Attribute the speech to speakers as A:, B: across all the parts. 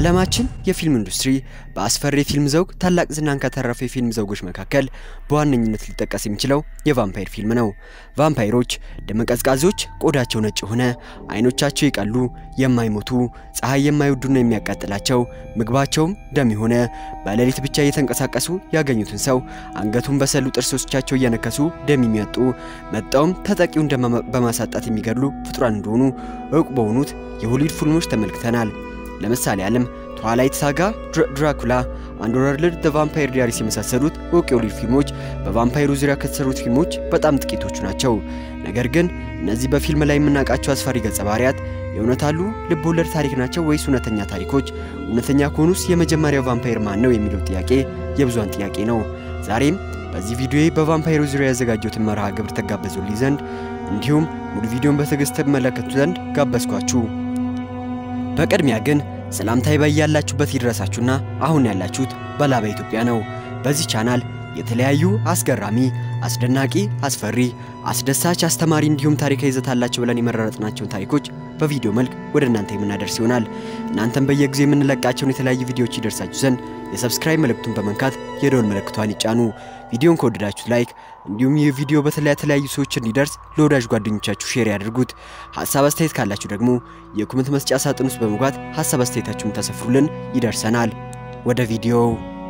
A: በዓለማችን የፊልም ኢንዱስትሪ በአስፈሪ የፊልም ዘውግ ታላቅ ዝናን ካተረፉ የፊልም ዘውጎች መካከል በዋነኝነት ሊጠቀስ የሚችለው የቫምፓየር ፊልም ነው። ቫምፓየሮች ደመቀዝቃዞች፣ ቆዳቸው ነጭ የሆነ፣ አይኖቻቸው የቀሉ፣ የማይሞቱ፣ ፀሐይ የማይወዱና የሚያቃጥላቸው፣ ምግባቸውም ደም የሆነ፣ በሌሊት ብቻ እየተንቀሳቀሱ ያገኙትን ሰው አንገቱን በሰሉ ጥርሶቻቸው እየነከሱ ደም የሚያጡ መጣውም ተጠቂውን ደም በማሳጣት የሚገድሉ ፍጡራን እንደሆኑ እውቅ በሆኑት የሆሊውድ ፊልሞች ተመልክተናል። ለምሳሌ ዓለም ትዋላይት ሳጋ፣ ድራኩላ፣ አንደርወርልድ፣ ዘ ቫምፓየር ዲያሪስ የመሳሰሉት እውቅ የሆሊውድ ፊልሞች በቫምፓየሩ ዙሪያ ከተሰሩት ፊልሞች በጣም ጥቂቶቹ ናቸው። ነገር ግን እነዚህ በፊልም ላይ የምናውቃቸው አስፈሪ ገጸ ባህሪያት የእውነት አሉ? ልብ ወለድ ታሪክ ናቸው ወይስ እውነተኛ ታሪኮች? እውነተኛ ከሆኑስ የመጀመሪያው ቫምፓየር ማን ነው የሚለው ጥያቄ የብዙሃን ጥያቄ ነው። ዛሬም በዚህ ቪዲዮ በቫምፓየሩ ዙሪያ ያዘጋጀሁትን መርሃ ግብር ተጋበዙልኝ ዘንድ እንዲሁም ሙሉ ቪዲዮን በትዕግስት ትመለከቱ ዘንድ ጋበዝኳችሁ። በቅድሚያ ግን ሰላምታዬ በያላችሁበት ይድረሳችሁና አሁን ያላችሁት በላባ ኢትዮጵያ ነው። በዚህ ቻናል የተለያዩ አስገራሚ፣ አስደናቂ፣ አስፈሪ፣ አስደሳች፣ አስተማሪ እንዲሁም ታሪካዊ ይዘት አላቸው ብለን የመረጥናቸውን ታሪኮች በቪዲዮ መልክ ወደ እናንተ የምናደርስ ይሆናል። እናንተም በየጊዜው የምንለቃቸውን የተለያዩ ቪዲዮዎች ይደርሳችሁ ዘንድ የሰብስክራይብ ምልክቱን በመንካት የደወል ምልክቷን ይጫኑ። ቪዲዮን ከወደዳችሁት ላይክ እንዲሁም ይህ ቪዲዮ በተለያዩ ሰዎች እንዲደርስ ለወዳጅ ጓደኞቻችሁ ሼር ያድርጉት። ሀሳብ አስተያየት ካላችሁ ደግሞ የኮመንት መስጫ ሳጥን ውስጥ በመግባት ሀሳብ አስተያየታችሁን ተሰፍሩልን ይደርሰናል። ወደ ቪዲዮው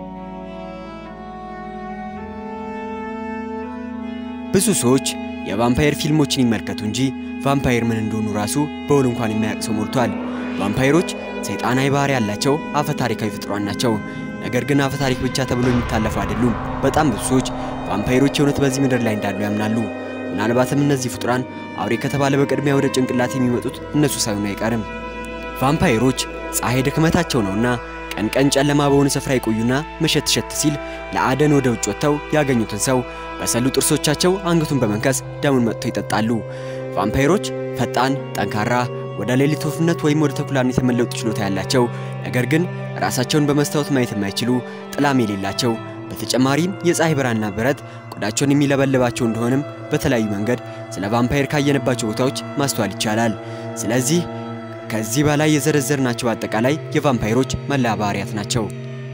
A: ብዙ ሰዎች የቫምፓየር ፊልሞችን ይመልከቱ እንጂ ቫምፓየር ምን እንደሆኑ ራሱ በውል እንኳን የማያውቅ ሰው ሞልቷል። ቫምፓየሮች ሰይጣናዊ ባህሪ ያላቸው አፈ ታሪካዊ ፍጥሯን ናቸው። ነገር ግን አፈ ታሪክ ብቻ ተብሎ የሚታለፉ አይደሉም። በጣም ብዙ ሰዎች ቫምፓየሮች የእውነት በዚህ ምድር ላይ እንዳሉ ያምናሉ። ምናልባትም እነዚህ ፍጡራን አውሬ ከተባለ በቅድሚያ ወደ ጭንቅላት የሚመጡት እነሱ ሳይሆኑ አይቀርም። ቫምፓየሮች ፀሐይ ድክመታቸው ነውና ቀን ቀን ጨለማ በሆነ ስፍራ ይቆዩና መሸት ሸት ሲል ለአደን ወደ ውጭ ወጥተው ያገኙትን ሰው በሰሉ ጥርሶቻቸው አንገቱን በመንከስ ደሙን መጥተው ይጠጣሉ። ቫምፓየሮች ፈጣን፣ ጠንካራ፣ ወደ ሌሊት ወፍነት ወይም ወደ ተኩላነት የመለወጥ ችሎታ ያላቸው ነገር ግን ራሳቸውን በመስታወት ማየት የማይችሉ ጥላም የሌላቸው በተጨማሪም የፀሐይ ብርሃንና ብረት ቆዳቸውን የሚለበልባቸው እንደሆንም በተለያዩ መንገድ ስለ ቫምፓየር ካየንባቸው ቦታዎች ማስተዋል ይቻላል። ስለዚህ ከዚህ በላይ የዘረዘርናቸው አጠቃላይ የቫምፓየሮች መለያ ባህሪያት ናቸው።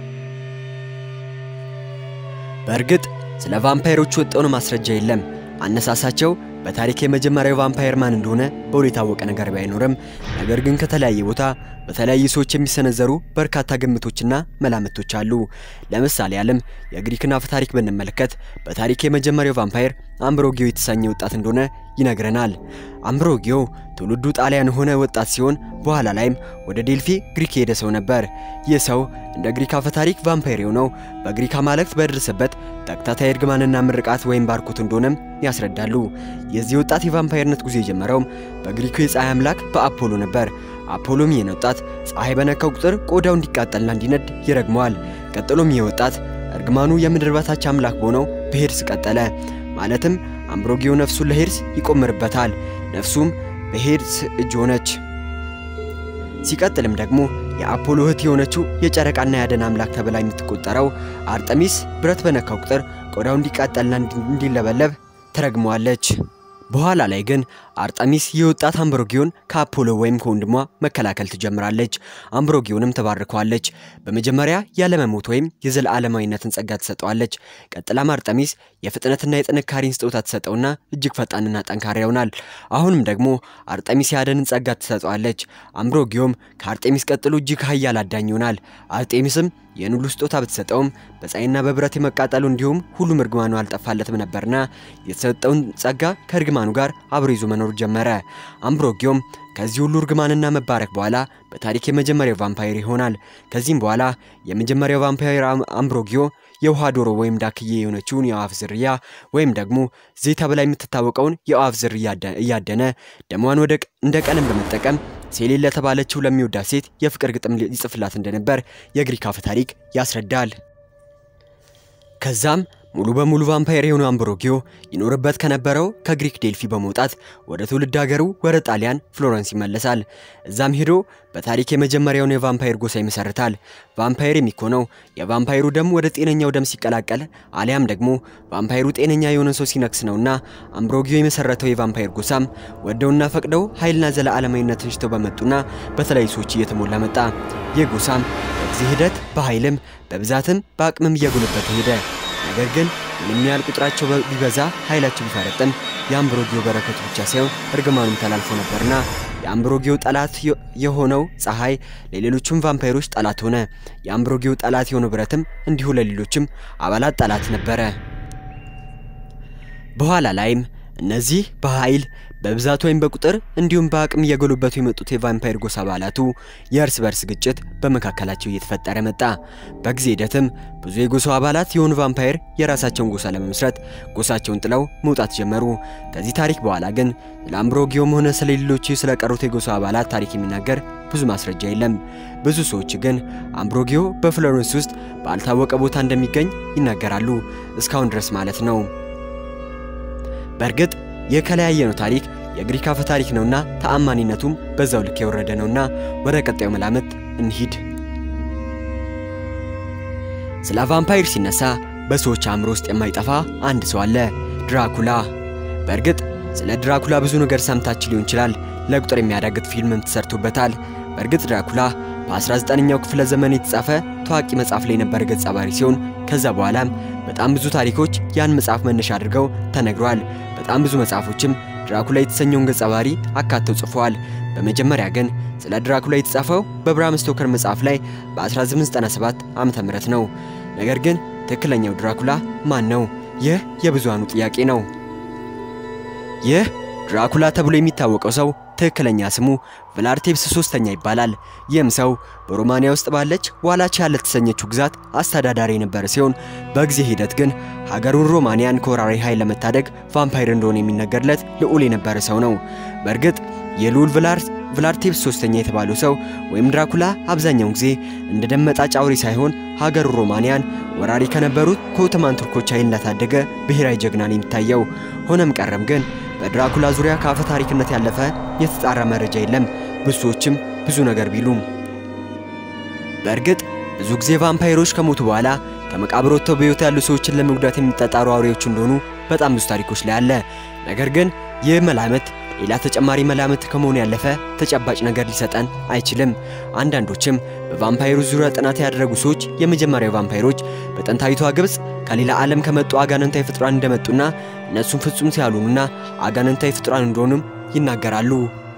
A: በእርግጥ ስለ ቫምፓየሮች ወጣውን ማስረጃ የለም። አነሳሳቸው በታሪክ የመጀመሪያው ቫምፓየር ማን እንደሆነ በውል የታወቀ ነገር ባይኖርም ነገር ግን ከተለያየ ቦታ በተለያዩ ሰዎች የሚሰነዘሩ በርካታ ግምቶችና መላምቶች አሉ። ለምሳሌ ዓለም የግሪክን አፈ ታሪክ ብንመለከት በታሪክ የመጀመሪያው ቫምፓየር አምብሮጊዮ የተሰኘ ወጣት እንደሆነ ይነግረናል። አምብሮጊዮ ትውልዱ ጣሊያን የሆነ ወጣት ሲሆን በኋላ ላይም ወደ ዴልፊ ግሪክ የሄደ ሰው ነበር። ይህ ሰው እንደ ግሪክ አፈ ታሪክ ቫምፓየር የሆነው በግሪክ አማልክት በደረሰበት ተከታታይ እርግማንና ምርቃት ወይም ባርኮት እንደሆነም ያስረዳሉ። የዚህ ወጣት የቫምፓየርነት ጉዞ የጀመረውም በግሪኩ የፀሐይ አምላክ በአፖሎ ነበር። አፖሎም ይህን ወጣት ፀሐይ በነካው ቁጥር ቆዳው እንዲቃጠልና እንዲነድ ይረግመዋል። ቀጥሎም ይህ ወጣት እርግማኑ የምድር በታች አምላክ በሆነው በሄርስ ቀጠለ። ማለትም አምብሮጊዮ ነፍሱን ለሄርስ ይቆምርበታል። ነፍሱም በሄርስ እጅ ሆነች። ሲቀጥልም ደግሞ የአፖሎ እህት የሆነችው የጨረቃና የአደን አምላክ ተብላ የምትቆጠረው አርጠሚስ ብረት በነካው ቁጥር ቆዳው እንዲቃጠልና እንዲለበለብ ትረግመዋለች። በኋላ ላይ ግን አርጠሚስ የወጣት አምብሮጊዮን ከአፖሎ ወይም ከወንድሟ መከላከል ትጀምራለች። አምብሮጊዮንም ትባርከዋለች። በመጀመሪያ ያለመሞት ወይም የዘላለማዊነትን ጸጋ ትሰጠዋለች። ቀጥላም አርጠሚስ የፍጥነትና የጥንካሬን ስጦታ ትሰጠውና እጅግ ፈጣንና ጠንካራ ይሆናል። አሁንም ደግሞ አርጠሚስ የአደንን ጸጋ ትሰጠዋለች። አምብሮጊዮም ከአርጤሚስ ቀጥሎ እጅግ ኃያል አዳኝ ይሆናል። አርጤሚስም ይህን ሁሉ ስጦታ ብትሰጠውም በፀሐይና በብረት የመቃጠሉ እንዲሁም ሁሉም እርግማኑ አልጠፋለትም ነበርና የተሰጠውን ጸጋ ከእርግማኑ ጋር አብሮ ይዞ መኖር ጀመረ። አምብሮጊዮም ከዚህ ሁሉ እርግማንና መባረክ በኋላ በታሪክ የመጀመሪያው ቫምፓየር ይሆናል። ከዚህም በኋላ የመጀመሪያው ቫምፓየር አምብሮጊዮ የውሃ ዶሮ ወይም ዳክዬ የሆነችውን የአዋፍ ዝርያ ወይም ደግሞ ዜ ተብላ የምትታወቀውን የአዋፍ ዝርያ እያደነ ደሟን ወደ እንደ ቀለም በመጠቀም ሴሌን ለተባለችው ለሚወዳት ሴት የፍቅር ግጥም ይጽፍላት እንደነበር የግሪክ አፈ ታሪክ ያስረዳል። ከዛም ሙሉ በሙሉ ቫምፓየር የሆነው አምብሮጊዮ ይኖርበት ከነበረው ከግሪክ ዴልፊ በመውጣት ወደ ትውልድ ሀገሩ ወደ ጣሊያን ፍሎረንስ ይመለሳል። እዛም ሄዶ በታሪክ የመጀመሪያውን የቫምፓየር ጎሳ ይመሰርታል። ቫምፓየር የሚኮነው የቫምፓየሩ ደም ወደ ጤነኛው ደም ሲቀላቀል አሊያም ደግሞ ቫምፓየሩ ጤነኛ የሆነ ሰው ሲነክስ ነውና አምብሮጊዮ የመሰረተው የቫምፓየር ጎሳም ወደውና ፈቅደው ኃይልና ዘለዓለማዊነትን ሽተው በመጡና በተለያዩ ሰዎች እየተሞላ መጣ። ይህ ጎሳም በጊዜ ሂደት በኃይልም በብዛትም በአቅምም እየጎለበተ ሄደ። ነገር ግን ምንም ያህል ቁጥራቸው ቢበዛ ኃይላቸው ቢፈረጥም የአምብሮጊዮ በረከቱ ብቻ ሳይሆን እርግማኑም ተላልፎ ነበርና የአምብሮጊዮ ጠላት የሆነው ፀሐይ ለሌሎችም ቫምፓይሮች ጠላት ሆነ። የአምብሮጊዮ ጠላት የሆነው ብረትም እንዲሁ ለሌሎችም አባላት ጠላት ነበረ። በኋላ ላይም እነዚህ በኃይል በብዛት ወይም በቁጥር እንዲሁም በአቅም እየጎለበቱ የመጡት የቫምፓየር ጎሳ አባላቱ የእርስ በርስ ግጭት በመካከላቸው እየተፈጠረ መጣ። በጊዜ ሂደትም ብዙ የጎሳው አባላት የሆኑ ቫምፓየር የራሳቸውን ጎሳ ለመመስረት ጎሳቸውን ጥለው መውጣት ጀመሩ። ከዚህ ታሪክ በኋላ ግን ስለ አምብሮጊዮም ሆነ ስለ ሌሎች ስለቀሩት የጎሳው አባላት ታሪክ የሚናገር ብዙ ማስረጃ የለም። ብዙ ሰዎች ግን አምብሮጊዮ በፍሎረንስ ውስጥ ባልታወቀ ቦታ እንደሚገኝ ይናገራሉ፣ እስካሁን ድረስ ማለት ነው። በእርግጥ የከለያየ ነው ታሪክ የግሪክ አፈ ታሪክ ነውና ተአማኒነቱም በዛው ልክ የወረደ ነውና ወደ ቀጣዩ መላምት እንሂድ። ስለ ቫምፓየር ሲነሳ በሰዎች አእምሮ ውስጥ የማይጠፋ አንድ ሰው አለ፣ ድራኩላ። በእርግጥ ስለ ድራኩላ ብዙ ነገር ሰምታችሁ ሊሆን ይችላል። ለቁጥር የሚያዳግት ፊልምም ተሰርቶበታል። በእርግጥ ድራኩላ በ19ኛው ክፍለ ዘመን የተጻፈ ታዋቂ መጽሐፍ ላይ የነበረ ገጸ ባህሪ ሲሆን ከዛ በኋላም በጣም ብዙ ታሪኮች ያን መጽሐፍ መነሻ አድርገው ተነግረዋል። በጣም ብዙ መጽሐፎችም ድራኩላ የተሰኘውን ገጸ ባህሪ አካተው ጽፈዋል። በመጀመሪያ ግን ስለ ድራኩላ የተጻፈው በብራም ስቶከር መጽሐፍ ላይ በ1897 ዓመተ ምህረት ነው። ነገር ግን ትክክለኛው ድራኩላ ማን ነው? ይህ የብዙሃኑ ጥያቄ ነው። ይህ ድራኩላ ተብሎ የሚታወቀው ሰው ትክክለኛ ስሙ ቭላርቴፕስ ሶስተኛ ይባላል። ይህም ሰው በሮማንያ ውስጥ ባለች ዋላቺያ ለተሰኘችው ግዛት አስተዳዳሪ የነበረ ሲሆን በጊዜ ሂደት ግን ሀገሩን ሮማንያን ከወራሪ ኃይል ለመታደግ ቫምፓይር እንደሆነ የሚነገርለት ልዑል የነበረ ሰው ነው። በእርግጥ የልዑል ቭላርቴፕስ ሶስተኛ የተባለው ሰው ወይም ድራኩላ አብዛኛውን ጊዜ እንደ ደመጣጭ አውሬ ሳይሆን ሀገሩ ሮማንያን ወራሪ ከነበሩት ከኦቶማን ቱርኮች ኃይል እንዳታደገ ብሔራዊ ጀግና ነው የሚታየው። ሆነም ቀረም ግን በድራኩላ ዙሪያ ከአፈ ታሪክነት ያለፈ የተጣራ መረጃ የለም። ብዙ ሰዎችም ብዙ ነገር ቢሉም በእርግጥ ብዙ ጊዜ ቫምፓይሮች ከሞቱ በኋላ ከመቃብር ወጥተው በሕይወት ያሉ ሰዎችን ለመጉዳት የሚጣጣሩ አውሬዎች እንደሆኑ በጣም ብዙ ታሪኮች ላይ አለ። ነገር ግን ይህ መላምት ሌላ ተጨማሪ መላምት ከመሆኑ ያለፈ ተጨባጭ ነገር ሊሰጠን አይችልም። አንዳንዶችም በቫምፓይሩ ዙሪያ ጥናት ያደረጉ ሰዎች የመጀመሪያው ቫምፓይሮች በጥንታዊቷ ግብፅ ከሌላ ዓለም ከመጡ አጋንንታዊ ፍጡራን እንደመጡና እነሱም ፍጹም ሲያልሆኑና አጋንንታዊ ፍጡራን እንደሆኑም ይናገራሉ።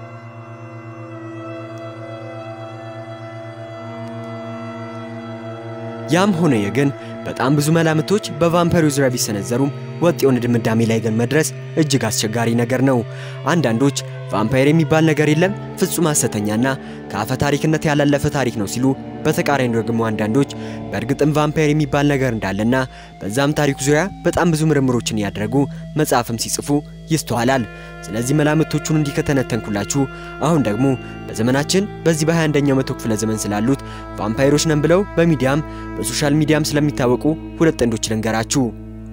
A: ያም ሆነ ግን በጣም ብዙ መላምቶች በቫምፓይሩ ዙሪያ ቢሰነዘሩም ወጥ የሆነ ድምዳሜ ላይ ግን መድረስ እጅግ አስቸጋሪ ነገር ነው። አንዳንዶች ቫምፓየር የሚባል ነገር የለም ፍጹም ሐሰተኛና ከአፈ ታሪክነት ያላለፈ ታሪክ ነው ሲሉ፣ በተቃራኒ ደግሞ አንዳንዶች በእርግጥም ቫምፓየር የሚባል ነገር እንዳለና በዛም ታሪኩ ዙሪያ በጣም ብዙ ምርምሮችን እያደረጉ መጽሐፍም ሲጽፉ ይስተዋላል። ስለዚህ መላምቶቹን እንዲህ ከተነተንኩላችሁ አሁን ደግሞ በዘመናችን በዚህ በ21ኛው መቶ ክፍለ ዘመን ስላሉት ቫምፓይሮች ነን ብለው በሚዲያም በሶሻል ሚዲያም ስለሚታወቁ ሁለት ጥንዶች ልንገራችሁ።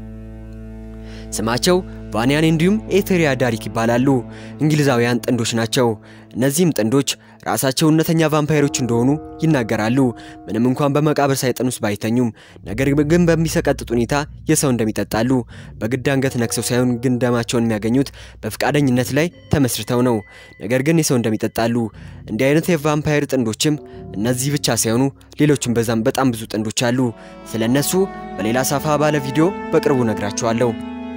A: ስማቸው ቫኒያን እንዲሁም ኤቴሪያ ዳሪክ ይባላሉ። እንግሊዛውያን ጥንዶች ናቸው። እነዚህም ጥንዶች ራሳቸው እውነተኛ ቫምፓይሮች እንደሆኑ ይናገራሉ። ምንም እንኳን በመቃብር ሳይጠን ውስጥ ባይተኙም፣ ነገር ግን በሚሰቀጥጥ ሁኔታ የሰው እንደሚጠጣሉ በግድ አንገት ነክሰው ሳይሆን ግን ደማቸውን የሚያገኙት በፍቃደኝነት ላይ ተመስርተው ነው። ነገር ግን የሰው እንደሚጠጣሉ። እንዲህ አይነት የቫምፓየር ጥንዶችም እነዚህ ብቻ ሳይሆኑ ሌሎችም በዛም በጣም ብዙ ጥንዶች አሉ። ስለ እነሱ በሌላ ሰፋ ባለ ቪዲዮ በቅርቡ ነግራችኋለሁ።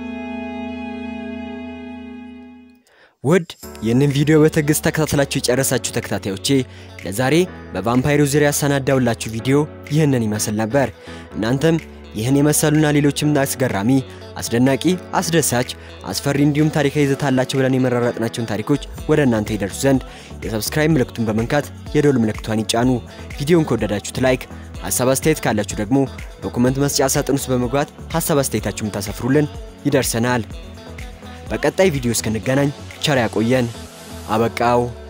A: ውድ ይህንን ቪዲዮ በትዕግስት ተከታትላችሁ የጨረሳችሁ ተከታታዮቼ ለዛሬ በቫምፓይሩ ዙሪያ ያሰናዳውላችሁ ቪዲዮ ይህንን ይመስል ነበር። እናንተም ይህን የመሰሉና ሌሎችም አስገራሚ፣ አስደናቂ፣ አስደሳች፣ አስፈሪ እንዲሁም ታሪካዊ ይዘት አላቸው ብለን የመረራጥናቸውን ታሪኮች ወደ እናንተ ይደርሱ ዘንድ የሰብስክራይብ ምልክቱን በመንካት የደወል ምልክቷን ይጫኑ። ቪዲዮውን ከወደዳችሁት ላይክ፣ ሀሳብ አስተያየት ካላችሁ ደግሞ በኮመንት መስጫ ሳጥን ውስጥ በመግባት ሀሳብ አስተያየታችሁን ታሰፍሩልን ይደርሰናል። በቀጣይ ቪዲዮ እስክንገናኝ ቸር ያቆየን። አበቃው።